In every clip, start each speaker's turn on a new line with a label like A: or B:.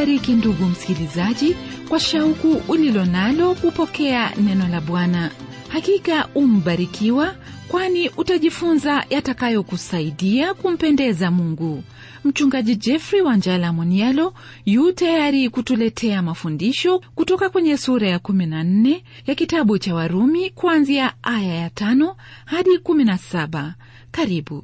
A: akubariki ndugu msikilizaji kwa shauku ulilo nalo kupokea neno la Bwana. Hakika umbarikiwa, kwani utajifunza yatakayokusaidia kumpendeza Mungu. Mchungaji Jeffrey Wanjala Monialo yu tayari kutuletea mafundisho kutoka kwenye sura ya 14 ya kitabu cha Warumi kuanzia aya ya tano hadi 17. Karibu.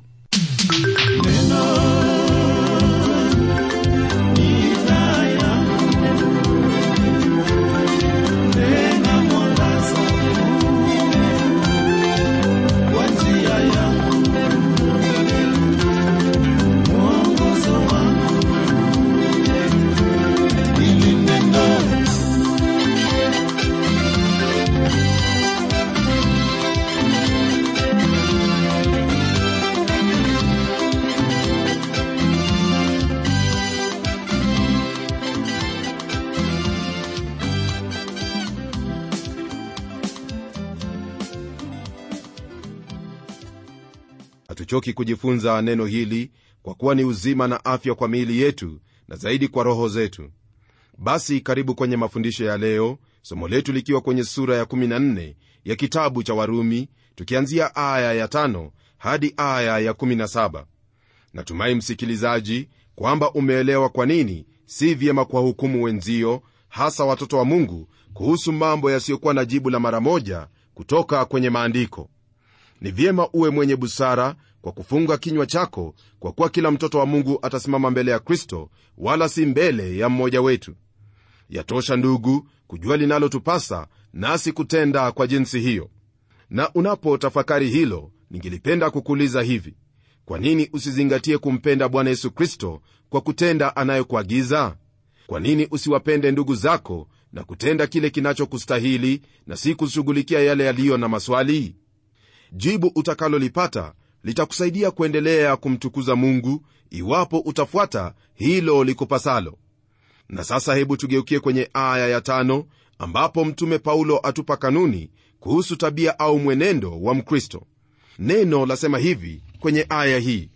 B: hatuchoki kujifunza neno hili kwa kuwa ni uzima na afya kwa miili yetu na zaidi kwa roho zetu basi karibu kwenye mafundisho ya leo somo letu likiwa kwenye sura ya 14 ya kitabu cha warumi tukianzia aya ya 5 hadi aya ya 17 natumai msikilizaji kwamba umeelewa kwa nini si vyema kwa hukumu wenzio hasa watoto wa mungu kuhusu mambo yasiyokuwa na jibu la mara moja kutoka kwenye maandiko ni vyema uwe mwenye busara kwa kufunga kinywa chako kwa kuwa kila mtoto wa mungu atasimama mbele ya kristo wala si mbele ya mmoja wetu yatosha ndugu kujua linalotupasa nasi kutenda kwa jinsi hiyo na unapotafakari hilo ningelipenda kukuuliza hivi kwa nini usizingatie kumpenda bwana yesu kristo kwa kutenda anayokuagiza kwa nini usiwapende ndugu zako na kutenda kile kinachokustahili na si kushughulikia yale yaliyo na maswali jibu utakalolipata litakusaidia kuendelea kumtukuza mungu iwapo utafuata hilo likupasalo na sasa hebu tugeukie kwenye aya ya tano ambapo mtume paulo atupa kanuni kuhusu tabia au mwenendo wa mkristo neno lasema hivi kwenye aya hii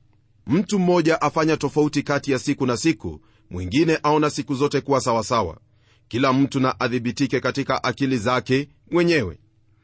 B: mtu mmoja afanya tofauti kati ya siku na siku mwingine aona siku zote kuwa sawasawa kila mtu na adhibitike katika akili zake mwenyewe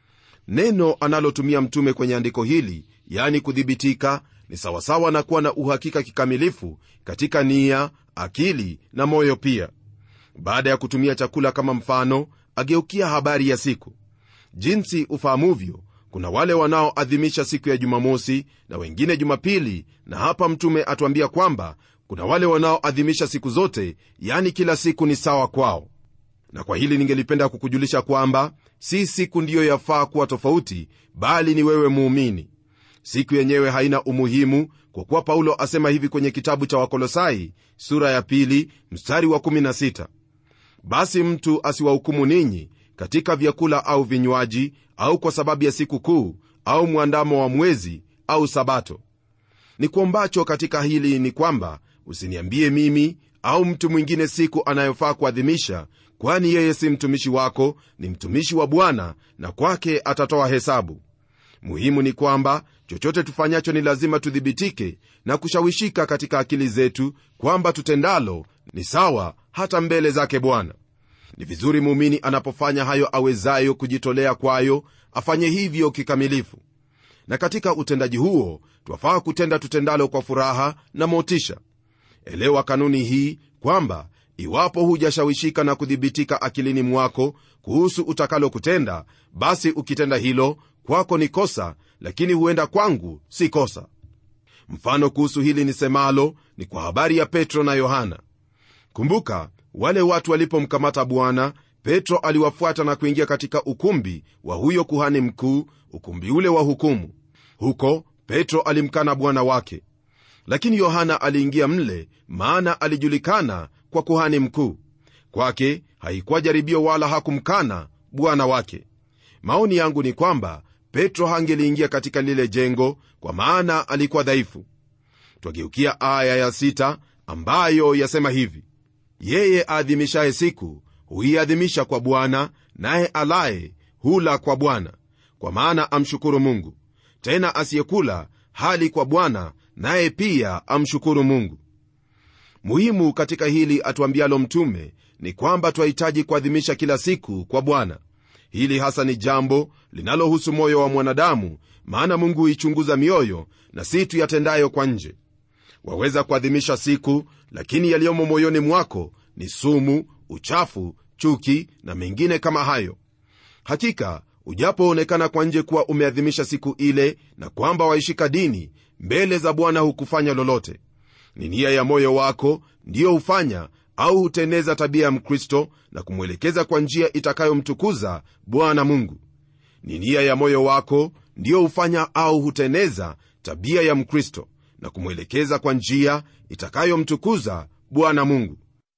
B: neno analotumia mtume kwenye andiko hili yani kudhibitika ni sawasawa na kuwa na uhakika kikamilifu katika nia akili na moyo pia baada ya kutumia chakula kama mfano ageukia habari ya siku jinsi ufahamuvyo kuna wale wanaoadhimisha siku ya jumamosi na wengine jumapili na hapa mtume atuambia kwamba kuna wale wanaoadhimisha siku zote yani kila siku ni sawa kwao na kwa hili ningelipenda kukujulisha kwamba si siku ndiyo yafaa kuwa tofauti bali ni wewe muumini siku yenyewe haina umuhimu kwa kuwa paulo asema hivi kwenye kitabu cha wakolosai sura ya pili mstari wa 16 basi mtu asiwahukumu ninyi katika vyakula au vinywaji au kwa sababu ya siku kuu au mwandamo wa mwezi au sabato ni kuombacho katika hili ni kwamba usiniambie mimi au mtu mwingine siku anayofaa kuadhimisha kwani yeye si mtumishi wako ni mtumishi wa bwana na kwake atatoa hesabu muhimu ni kwamba chochote tufanyacho ni lazima tudhibitike na kushawishika katika akili zetu kwamba tutendalo ni sawa hata mbele zake bwana ni vizuri muumini anapofanya hayo awezayo kujitolea kwayo afanye hivyo kikamilifu na katika utendaji huo twafaa kutenda tutendalo kwa furaha na motisha elewa kanuni hii kwamba iwapo hujashawishika na kudhibitika akilini mwako kuhusu utakalo kutenda basi ukitenda hilo kwako ni kosa lakini huenda kwangu si kosa mfano kuhusu hili nisemalo ni kwa habari ya petro na yohana kumbuka wale watu walipomkamata bwana petro aliwafuata na kuingia katika ukumbi wa huyo kuhani mkuu ukumbi ule wa hukumu huko petro alimkana bwana wake lakini yohana aliingia mle maana alijulikana kwa kuhani mkuu kwake haikuwa jaribio wala hakumkana bwana wake maoni yangu ni kwamba petro hangeliingia katika lile jengo kwa maana alikuwa dhaifu twageukia aya ya sita ambayo yasema hivi yeye aadhimishaye siku huiadhimisha kwa bwana naye alaye hula kwa bwana kwa maana amshukuru mungu tena asiyekula hali kwa bwana naye pia amshukuru mungu muhimu katika hili atuambialo mtume ni kwamba twahitaji kuadhimisha kila siku kwa bwana hili hasa ni jambo linalohusu moyo wa mwanadamu maana mungu huichunguza mioyo na si tuyatendayo kwa nje waweza kuadhimisha siku lakini yaliyomo moyoni mwako ni sumu uchafu chuki na mengine kama hayo hakika ujapoonekana kwa nje kuwa umeadhimisha siku ile na kwamba waishika dini mbele za bwana hukufanya lolote ni nia ya moyo wako ndiyo hufanya au huteneza tabia ya mkristo na kumwelekeza kwa njia itakayomtukuza bwana mungu ni nia ya moyo wako ndiyo hufanya au huteneza tabia ya mkristo na kumwelekeza kwa njia itakayomtukuza bwana mungu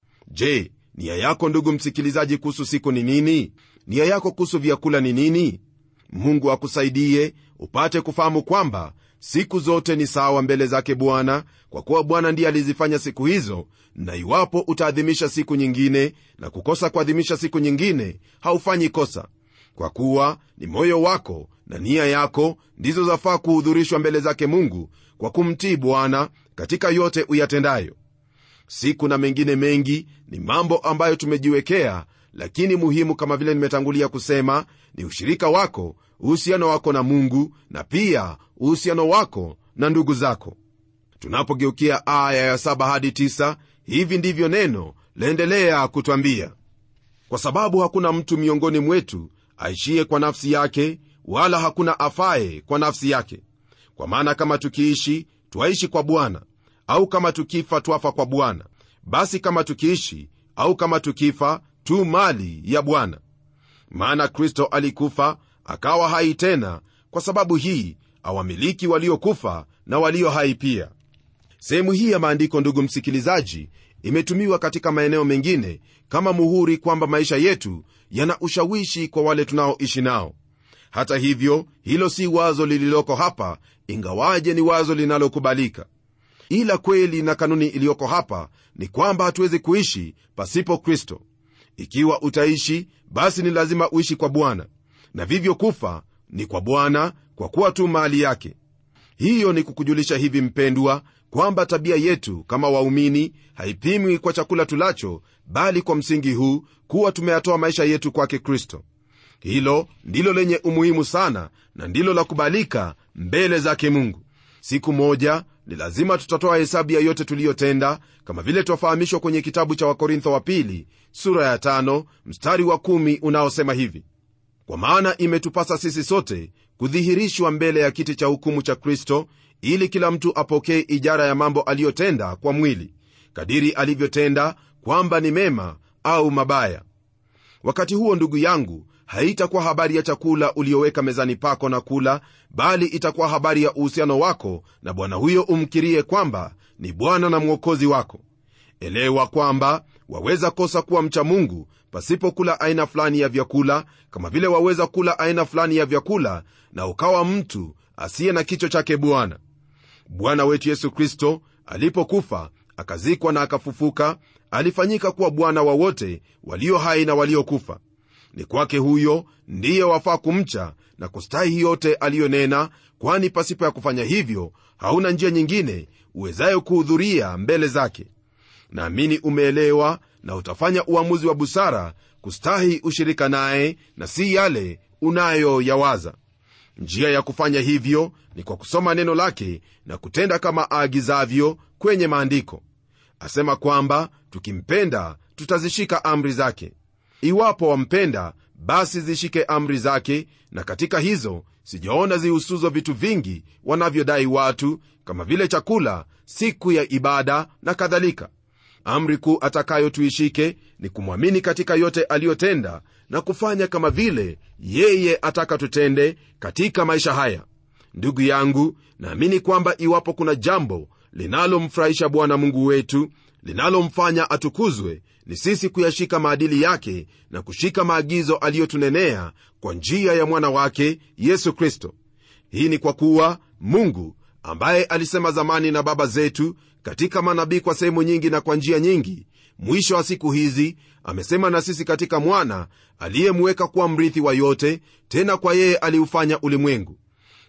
B: je nia yako ndugu msikilizaji kuhusu siku ni nini nia yako kuhusu vyakula ni nini mungu akusaidie upate kufahamu kwamba siku zote ni sawa mbele zake bwana kwa kuwa bwana ndiye alizifanya siku hizo na iwapo utaadhimisha siku nyingine na kukosa kuadhimisha siku nyingine haufanyi kosa kwa kuwa ni moyo wako na nia yako ndizo zafaa kuhudhurishwa mbele zake mungu kwa kumtii bwana katika yote uyatendayo siku na mengine mengi ni mambo ambayo tumejiwekea lakini muhimu kama vile nimetangulia kusema ni ushirika wako uhusiano wako na mungu na pia uhusiano wako na ndugu zako tunapogeukia aya ya 7 hadi 9 hivi ndivyo neno laendelea kutwambia kwa sababu hakuna mtu miongoni mwetu aishie kwa nafsi yake wala hakuna afaye kwa nafsi yake kwa maana kama tukiishi twaishi kwa bwana au kama tukifa twafa kwa bwana basi kama tukiishi au kama tukifa tu mali ya bwana maana kristo alikufa akawa hai tena kwa sababu hii awamiliki waliokufa na walio hai pia sehemu hii ya maandiko ndugu msikilizaji imetumiwa katika maeneo mengine kama muhuri kwamba maisha yetu yana ushawishi kwa wale tunaoishi nao hata hivyo hilo si wazo lililoko hapa ingawaje ni wazo linalokubalika ila kweli na kanuni iliyoko hapa ni kwamba hatuwezi kuishi pasipo kristo ikiwa utaishi basi ni lazima uishi kwa bwana na vivyo kufa ni kwa bwana kwa kuwa tu mali yake hiyo ni kukujulisha hivi mpendwa kwamba tabia yetu kama waumini haipimwi kwa chakula tulacho bali kwa msingi huu kuwa tumeyatoa maisha yetu kwake kristo hilo ndilo lenye umuhimu sana na ndilo la kubalika mbele zake mungu siku moja ni lazima tutatoa hesabu ya yote tuliyotenda kama vile twafahamishwa kwenye kitabu cha wakorintho wa pili sura ya tano, mstari wa kumi unaosema hivi kwa maana imetupasa sisi sote kudhihirishwa mbele ya kiti cha hukumu cha kristo ili kila mtu apokee ijara ya mambo aliyotenda kwa mwili kadiri alivyotenda kwamba ni mema au mabaya wakati huo ndugu yangu haitakuwa habari ya chakula ulioweka mezani pako na kula bali itakuwa habari ya uhusiano wako na bwana huyo umkirie kwamba ni bwana na mwokozi wako elewa kwamba waweza kosa kuwa mcha mungu pasipokula aina fulani ya vyakula kama vile waweza kula aina fulani ya vyakula na ukawa mtu asiye na kicho chake bwana bwana wetu yesu kristo alipokufa akazikwa na akafufuka alifanyika kuwa bwana wa wote walio hai na waliokufa ni kwake huyo ndiye wafaa kumcha na kustahi yote aliyonena kwani pasipo ya kufanya hivyo hauna njia nyingine uwezayo kuhudhuria mbele zake naamini umeelewa na utafanya uamuzi wa busara kustahi ushirika naye na si yale unayoyawaza njia ya kufanya hivyo ni kwa kusoma neno lake na kutenda kama aagizavyo kwenye maandiko asema kwamba tukimpenda tutazishika amri zake iwapo wampenda basi zishike amri zake na katika hizo sijaona zihusuzo vitu vingi wanavyodai watu kama vile chakula siku ya ibada na kadhalika amri kuu atakayo tuishike ni kumwamini katika yote aliyotenda na kufanya kama vile yeye ataka tutende katika maisha haya ndugu yangu naamini kwamba iwapo kuna jambo linalomfurahisha bwana mungu wetu linalomfanya atukuzwe ni sisi kuyashika maadili yake na kushika maagizo aliyotunenea kwa njia ya mwana wake yesu kristo hii ni kwa kuwa mungu ambaye alisema zamani na baba zetu katika manabii kwa sehemu nyingi na kwa njia nyingi mwisho wa siku hizi amesema na sisi katika mwana aliyemweka kuwa mrithi wa yote tena kwa yeye aliufanya ulimwengu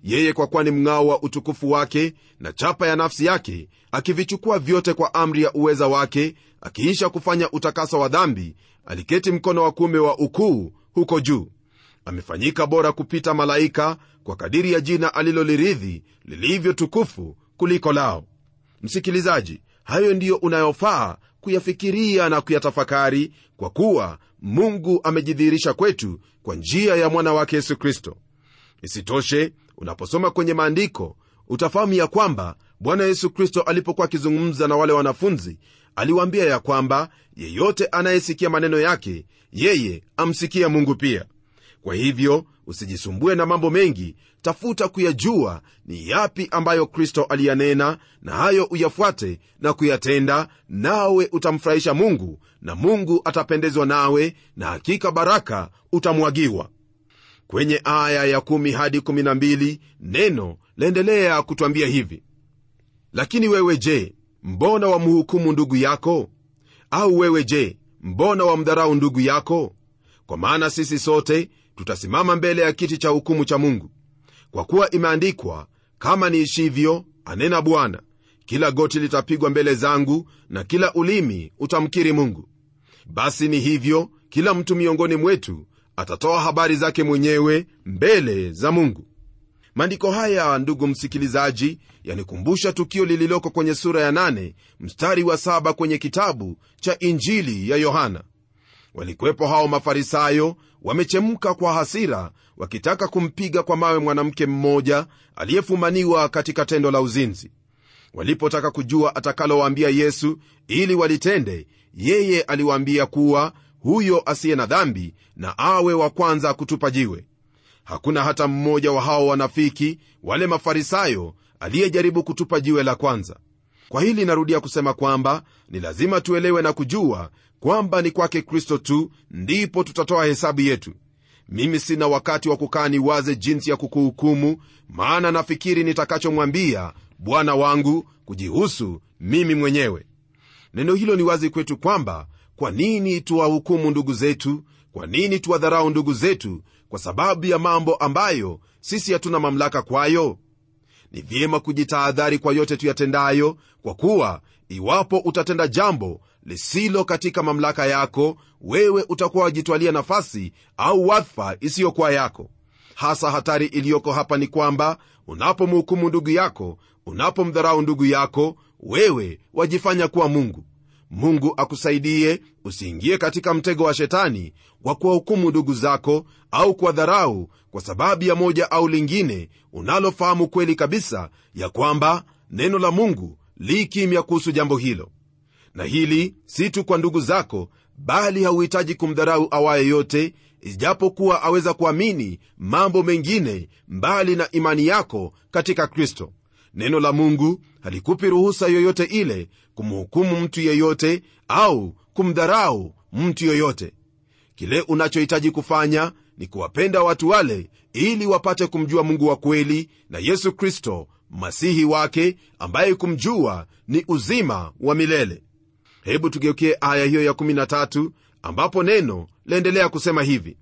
B: yeye kwa kuwa ni mng'ao wa utukufu wake na chapa ya nafsi yake akivichukua vyote kwa amri ya uweza wake akiisha kufanya utakaso wa dhambi aliketi mkono wa kuume wa ukuu huko juu amefanyika bora kupita malaika kwa kadiri ya jina aliloliridhi lilivyo tukufu kuliko lao msikilizaji hayo ndiyo unayofaa kuyafikiria na kuyatafakari kwa kuwa mungu amejidhihirisha kwetu kwa njia ya mwana wake yesu kristo isitoshe unaposoma kwenye maandiko utafahamu ya kwamba bwana yesu kristo alipokuwa akizungumza na wale wanafunzi aliwaambia ya kwamba yeyote anayesikia maneno yake yeye amsikia mungu pia kwa hivyo usijisumbue na mambo mengi tafuta kuyajua ni yapi ambayo kristo aliyanena na hayo uyafuate na kuyatenda nawe utamfurahisha mungu na mungu atapendezwa nawe na hakika baraka utamwagiwa kwenye aya ya 1 hadi 12 neno laendelea kutwambia hivi lakini wewe je mbona wamhukumu ndugu yako au wewe je mbona wamdharau ndugu yako kwa maana sisi sote tutasimama mbele ya kiti cha hukumu cha mungu kwa kuwa imeandikwa kama niishivyo anena bwana kila goti litapigwa mbele zangu na kila ulimi utamkiri mungu basi ni hivyo kila mtu miongoni mwetu atatoa habari zake mwenyewe mbele za mungu maandiko haya ndugu msikilizaji yanikumbusha tukio lililoko kwenye sura ya 8 mstari wa 7 kwenye kitabu cha injili ya yohana walikuwepo hao mafarisayo wamechemka kwa hasira wakitaka kumpiga kwa mawe mwanamke mmoja aliyefumaniwa katika tendo la uzinzi walipotaka kujua atakalowaambia yesu ili walitende yeye aliwaambia kuwa huyo asiye na dhambi na awe wa kwanza kutupa jiwe hakuna hata mmoja wa hao wanafiki wale mafarisayo aliyejaribu kutupa jiwe la kwanza kwa hili narudia kusema kwamba ni lazima tuelewe na kujua kwamba ni kwake kristo tu ndipo tutatoa hesabu yetu mimi sina wakati wa kukaa niwaze jinsi ya kukuhukumu maana nafikiri nitakachomwambia bwana wangu kujihusu mimi mwenyewe neno hilo ni wazi kwetu kwamba kwa nini tuwahukumu ndugu zetu kwa nini tuwadharau ndugu zetu kwa sababu ya mambo ambayo sisi hatuna mamlaka kwayo ni vyema kujitahadhari kwa yote tuyatendayo kwa kuwa iwapo utatenda jambo lisilo katika mamlaka yako wewe utakuwa wajitwalia nafasi au wadhifa isiyokuwa yako hasa hatari iliyoko hapa ni kwamba unapomhukumu ndugu yako unapomdharau ndugu yako wewe wajifanya kuwa mungu mungu akusaidie usiingie katika mtego wa shetani wa kuwahukumu ndugu zako au kuwadharau kwa sababu ya moja au lingine unalofahamu kweli kabisa ya kwamba neno la mungu li kimya kuhusu jambo hilo na hili si tu kwa ndugu zako bali hauhitaji kumdharau awaye yote ijapokuwa aweza kuamini mambo mengine mbali na imani yako katika kristo neno la mungu halikupi ruhusa yoyote ile kumhukumu mtu yeyote au kumdharau mtu yoyote kile unachohitaji kufanya ni kuwapenda watu wale ili wapate kumjua mungu wa kweli na yesu kristo masihi wake ambaye kumjua ni uzima wa milele hebu tugeukie aya hiyo ya 13 ambapo neno laendelea kusema hivi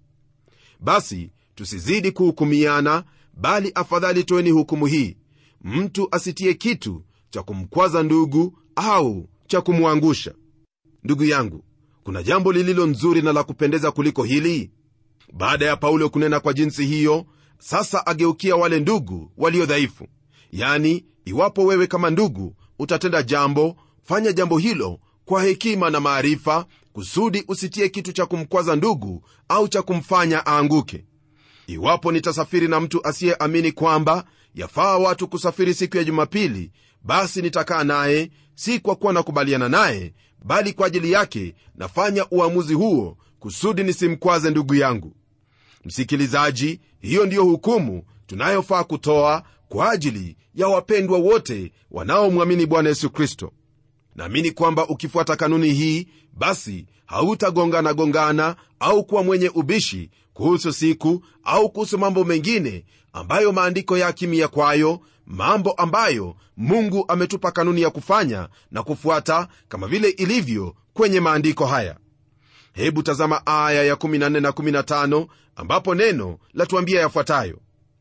B: basi tusizidi kuhukumiana bali afadhali toeni hukumu hii mtu asitie kitu cha kumkwaza ndugu au cha kumwangusha ndugu yangu kuna jambo lililo nzuri na la kupendeza kuliko hili baada ya paulo kunena kwa jinsi hiyo sasa ageukia wale ndugu walio dhaifu yani iwapo wewe kama ndugu utatenda jambo fanya jambo hilo kwa hekima na maarifa kusudi usitie kitu cha kumkwaza ndugu au cha kumfanya aanguke iwapo nitasafiri na mtu asiyeamini kwamba yafaa watu kusafiri siku ya jumapili basi nitakaa naye si kwa kuwa nakubaliana naye bali kwa ajili yake nafanya uamuzi huo kusudi nisimkwaze ndugu yangu msikilizaji hiyo ndiyo hukumu tunayofaa kutoa kwa ajili ya wapendwa wote wanaomwamini bwana yesu kristo naamini kwamba ukifuata kanuni hii basi hautagongana gongana au kuwa mwenye ubishi kuhusu siku au kuhusu mambo mengine ambayo maandiko ya kimya kwayo mambo ambayo mungu ametupa kanuni ya kufanya na kufuata kama vile ilivyo kwenye maandiko haya hebu tazama aya ya 14 na 15 ambapo neno latuambia yafuatayo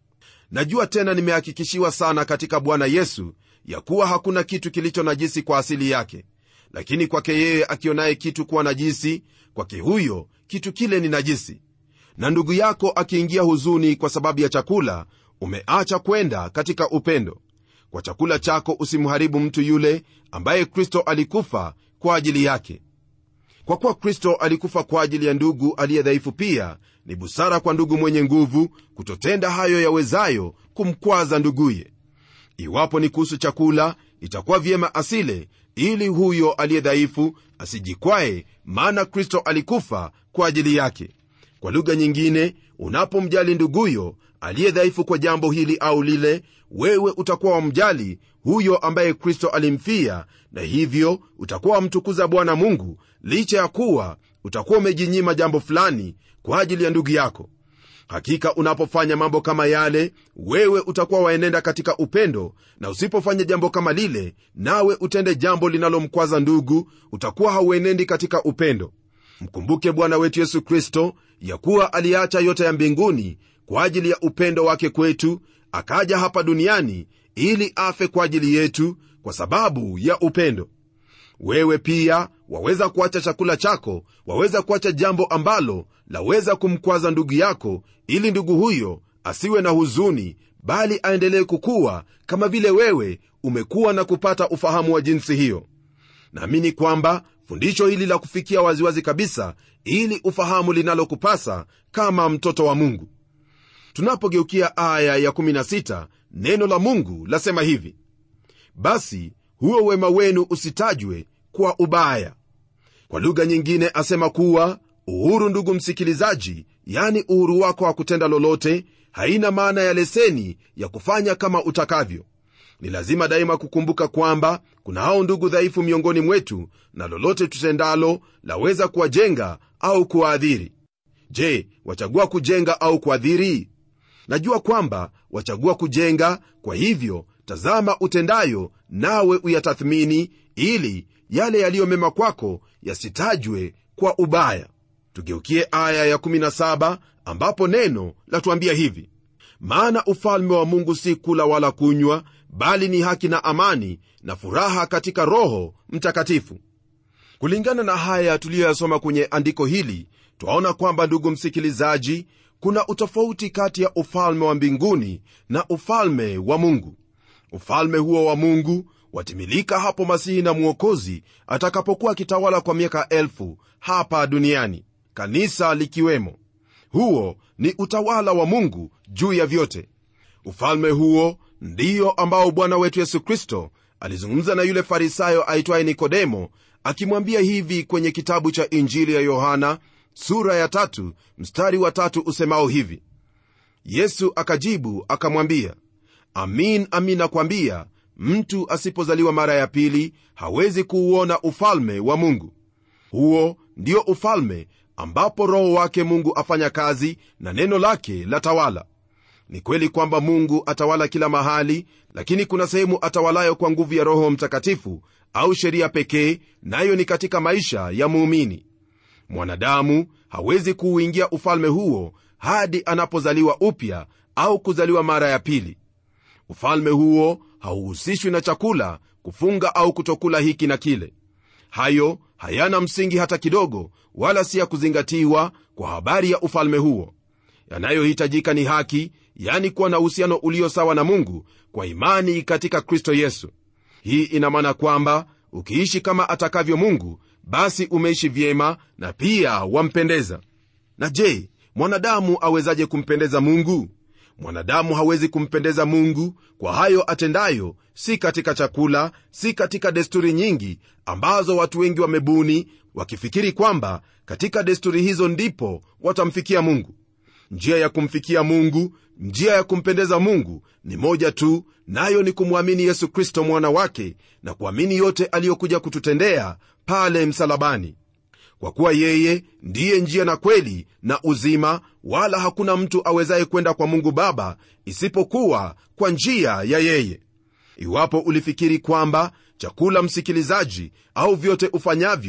B: najua tena nimehakikishiwa sana katika bwana yesu ya kuwa hakuna kitu kilicho najisi kwa asili yake lakini kwake yeye akionaye kitu kuwa najisi kwake huyo kitu kile ni najisi na ndugu yako akiingia huzuni kwa sababu ya chakula umeacha kwenda katika upendo kwa chakula chako usimharibu mtu yule ambaye kristo alikufa kwa ajili yake kwa kuwa kristo alikufa kwa ajili ya ndugu aliye dhaifu pia ni busara kwa ndugu mwenye nguvu kutotenda hayo yawezayo kumkwaza nduguye iwapo ni kuhusu chakula itakuwa vyema asile ili huyo aliye dhaifu asijikwae maana kristo alikufa kwa ajili yake kwa lugha nyingine unapomjali nduguyo aliye dhaifu kwa jambo hili au lile wewe utakuwa wamjali huyo ambaye kristo alimfia na hivyo utakuwa wamtukuza bwana mungu licha ya kuwa utakuwa umejinyima jambo fulani kwa ajili ya ndugu yako hakika unapofanya mambo kama yale wewe utakuwa waenenda katika upendo na usipofanya jambo kama lile nawe utende jambo linalomkwaza ndugu utakuwa hauenendi katika upendo mkumbuke bwana wetu yesu kristo ya kuwa aliacha yote ya mbinguni kwa ajili ya upendo wake kwetu akaja hapa duniani ili afe kwa ajili yetu kwa sababu ya upendo wewe pia waweza kuacha chakula chako waweza kuacha jambo ambalo laweza kumkwaza ndugu yako ili ndugu huyo asiwe na huzuni bali aendelee kukuwa kama vile wewe umekuwa na kupata ufahamu wa jinsi hiyo naamini kwamba fundisho hili la kufikia waziwazi kabisa ili ufahamu linalokupasa kama mtoto wa mungu tunapogeukia aya ya 16 neno la mungu lasema hivi basi huo wema wenu usitajwe kwa ubaya kwa lugha nyingine asema kuwa uhuru ndugu msikilizaji yani uhuru wako wa kutenda lolote haina maana ya leseni ya kufanya kama utakavyo ni lazima daima kukumbuka kwamba kuna hao ndugu dhaifu miongoni mwetu na lolote tutendalo laweza kuwajenga au kuwaadhiri je wachagua kujenga au kuadhiri najua kwamba wachagua kujenga kwa hivyo tazama utendayo nawe uyatathmini ili yale yaliyo mema kwako yasitajwe kwa ubaya tugeukie aya ya17 ambapo neno latuambia hivi maana ufalme wa mungu si kula wala kunywa bali ni haki na amani na furaha katika roho mtakatifu kulingana na haya tuliyoyasoma kwenye andiko hili twaona kwamba ndugu msikilizaji kuna utofauti kati ya ufalme wa mbinguni na ufalme wa mungu ufalme huo wa mungu watimilika hapo masihi na mwokozi atakapokuwa akitawala kwa miaka elfu hapa duniani kanisa likiwemo huo ni utawala wa mungu juu ya vyote ufalme huo ndiyo ambao bwana wetu yesu kristo alizungumza na yule farisayo aitwaye nikodemo akimwambia hivi kwenye kitabu cha injili ya yohana sura ya tatu mstari wa tatu usemao hivi yesu akajibu akamwambia amin amin nakwambia mtu asipozaliwa mara ya pili hawezi kuuona ufalme wa mungu huo ndio ufalme ambapo roho wake mungu afanya kazi na neno lake la tawala ni kweli kwamba mungu atawala kila mahali lakini kuna sehemu atawalayo kwa nguvu ya roho mtakatifu au sheria pekee nayo ni katika maisha ya muumini mwanadamu hawezi kuuingia ufalme huo hadi anapozaliwa upya au kuzaliwa mara ya pili ufalme huo hauhusishwi na chakula kufunga au kutokula hiki na kile hayo hayana msingi hata kidogo wala si ya kuzingatiwa kwa habari ya ufalme huo yanayohitajika ni haki yani kuwa na uhusiano ulio sawa na mungu kwa imani katika kristo yesu hii ina maana kwamba ukiishi kama atakavyo mungu basi umeishi vyema na pia wampendeza na je mwanadamu awezaje kumpendeza mungu mwanadamu hawezi kumpendeza mungu kwa hayo atendayo si katika chakula si katika desturi nyingi ambazo watu wengi wamebuni wakifikiri kwamba katika desturi hizo ndipo watamfikia mungu njia ya kumfikia mungu njia ya kumpendeza mungu ni moja tu nayo ni kumwamini yesu kristo mwana wake na kuamini yote aliyokuja kututendea pale msalabani kwa kuwa yeye ndiye njia na kweli na uzima wala hakuna mtu awezaye kwenda kwa mungu baba isipokuwa kwa njia ya yeye iwapo ulifikiri kwamba chakula msikilizaji au vyote ufanyavyo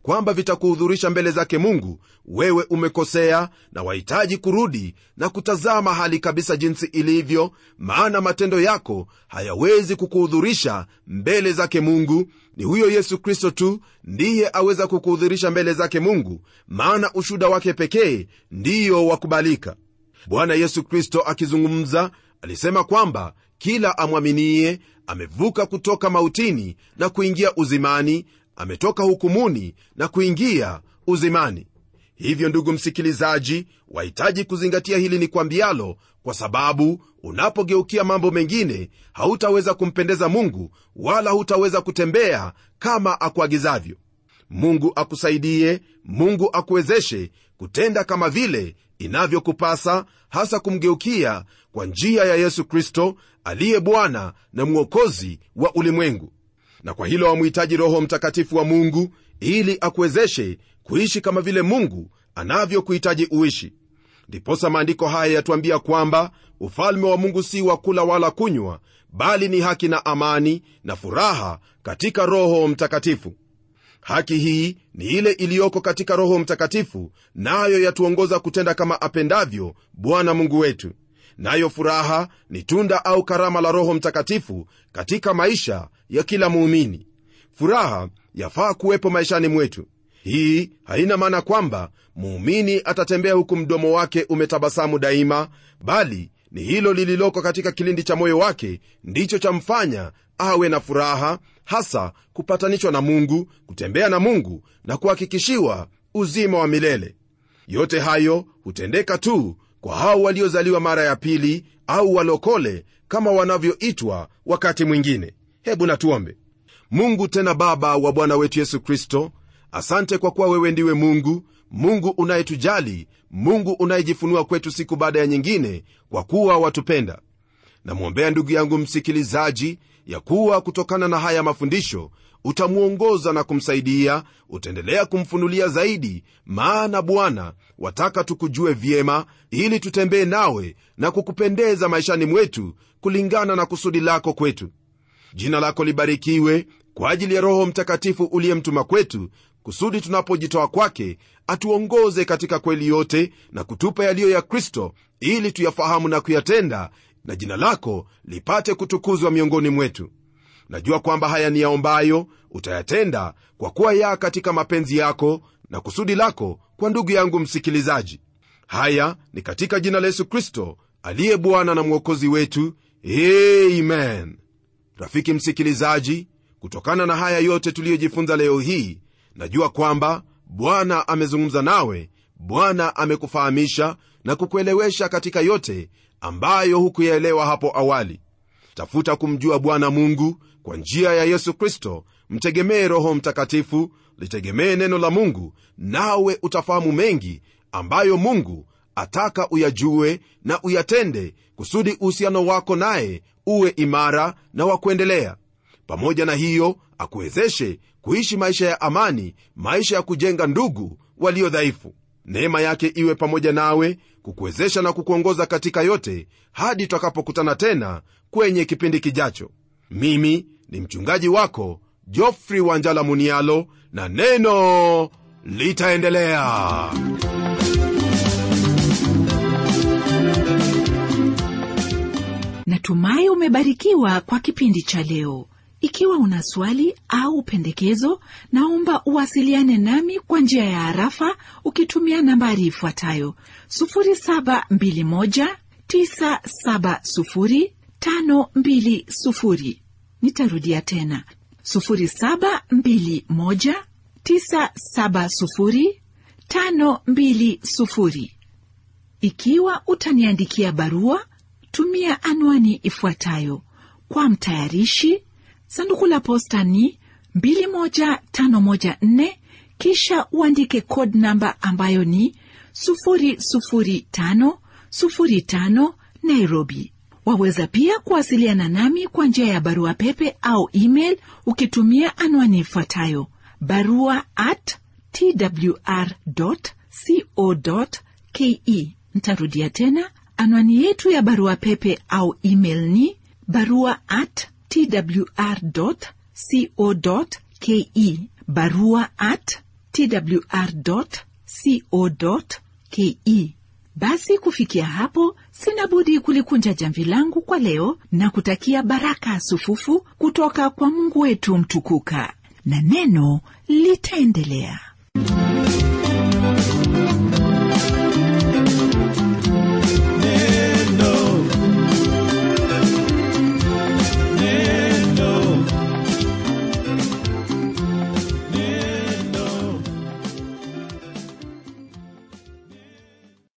B: kwamba vitakuhudhurisha mbele zake mungu wewe umekosea na wahitaji kurudi na kutazama hali kabisa jinsi ilivyo maana matendo yako hayawezi kukuhudhurisha mbele zake mungu ni huyo yesu kristo tu ndiye aweza kukuhudhurisha mbele zake mungu maana ushuda wake pekee ndiyo wakubalika bwana yesu kristo akizungumza alisema kwamba kila amwaminie amevuka kutoka mautini na kuingia uzimani ametoka hukumuni na kuingia uzimani hivyo ndugu msikilizaji wahitaji kuzingatia hili ni kwambialo kwa sababu unapogeukia mambo mengine hautaweza kumpendeza mungu wala hutaweza kutembea kama akuagizavyo mungu akusaidie mungu akuwezeshe kutenda kama vile inavyokupasa hasa kumgeukia kwa njia ya yesu kristo aliye bwana na mwokozi wa ulimwengu na kwa hilo wamhitaji roho mtakatifu wa mungu ili akuwezeshe kuishi kama vile mungu anavyokuhitaji uishi ndiposa maandiko haya yatuambia kwamba ufalme wa mungu si wa kula wala kunywa bali ni haki na amani na furaha katika roho mtakatifu haki hii ni ile iliyoko katika roho mtakatifu nayo na yatuongoza kutenda kama apendavyo bwana mungu wetu nayo furaha ni tunda au karama la roho mtakatifu katika maisha ya kila muumini furaha yafaa kuwepo maishani mwetu hii haina maana kwamba muumini atatembea huku mdomo wake umetabasamu daima bali ni hilo lililoko katika kilindi cha moyo wake ndicho chamfanya awe na furaha hasa kupatanishwa na mungu kutembea na mungu na kuhakikishiwa uzima wa milele yote hayo hutendeka tu kwa hao waliozaliwa mara ya pili au walokole kama wanavyoitwa wakati mwingine hebu natuombe mungu tena baba wa bwana wetu yesu kristo asante kwa kuwa wewe ndiwe mungu mungu unayetujali mungu unayejifunua kwetu siku baada ya nyingine kwa kuwa watupenda namwombea ndugu yangu msikilizaji ya kuwa kutokana na haya mafundisho utamwongoza na kumsaidia utaendelea kumfunulia zaidi maana bwana wataka tukujue vyema ili tutembee nawe na kukupendeza maishani mwetu kulingana na kusudi lako kwetu jina lako libarikiwe kwa ajili ya roho mtakatifu uliyemtuma kwetu kusudi tunapojitoa kwake atuongoze katika kweli yote na kutupa yaliyo ya kristo ili tuyafahamu na kuyatenda na jina lako lipate kutukuzwa miongoni mwetu najua kwamba haya ni yaombayo utayatenda kwa kuwa ya katika mapenzi yako na kusudi lako kwa ndugu yangu msikilizaji haya ni katika jina la yesu kristo aliye bwana na mwokozi wetu amen rafiki msikilizaji kutokana na haya yote tuliyojifunza leo hii najua kwamba bwana amezungumza nawe bwana amekufahamisha na kukuelewesha katika yote ambayo hukuyaelewa hapo awali tafuta kumjua bwana mungu kwa njia ya yesu kristo mtegemee roho mtakatifu litegemee neno la mungu nawe utafahamu mengi ambayo mungu ataka uyajue na uyatende kusudi uhusiano wako naye uwe imara na wa kuendelea pamoja na hiyo akuwezeshe kuishi maisha ya amani maisha ya kujenga ndugu walio dhaifu neema yake iwe pamoja nawe kukuwezesha na kukuongoza katika yote hadi tutakapokutana tena kwenye kipindi kijacho mimi ni mchungaji wako jofri wanjala munialo na neno litaendelea
A: natumai umebarikiwa kwa kipindi cha leo ikiwa una swali au pendekezo naomba uwasiliane nami kwa njia ya harafa ukitumia nambari ifuatayo 721970520 nitarudia tena 721970520 ikiwa utaniandikia barua tumia anwani ifuatayo kwa mtayarishi sanduku la posta ni 21514 kisha uandike code namba ambayo ni 00505 nairobi waweza pia kuwasiliana nami kwa njia ya barua pepe au email ukitumia anwani ifuatayo barua at twr co ke ntarudia tena anwani yetu ya barua pepe au email ni barua at twr co ke barua at twr co ke basi kufikia hapo sina budi kulikunja jamvi langu kwa leo na kutakia baraka sufufu kutoka kwa mungu wetu mtukuka na neno litaendelea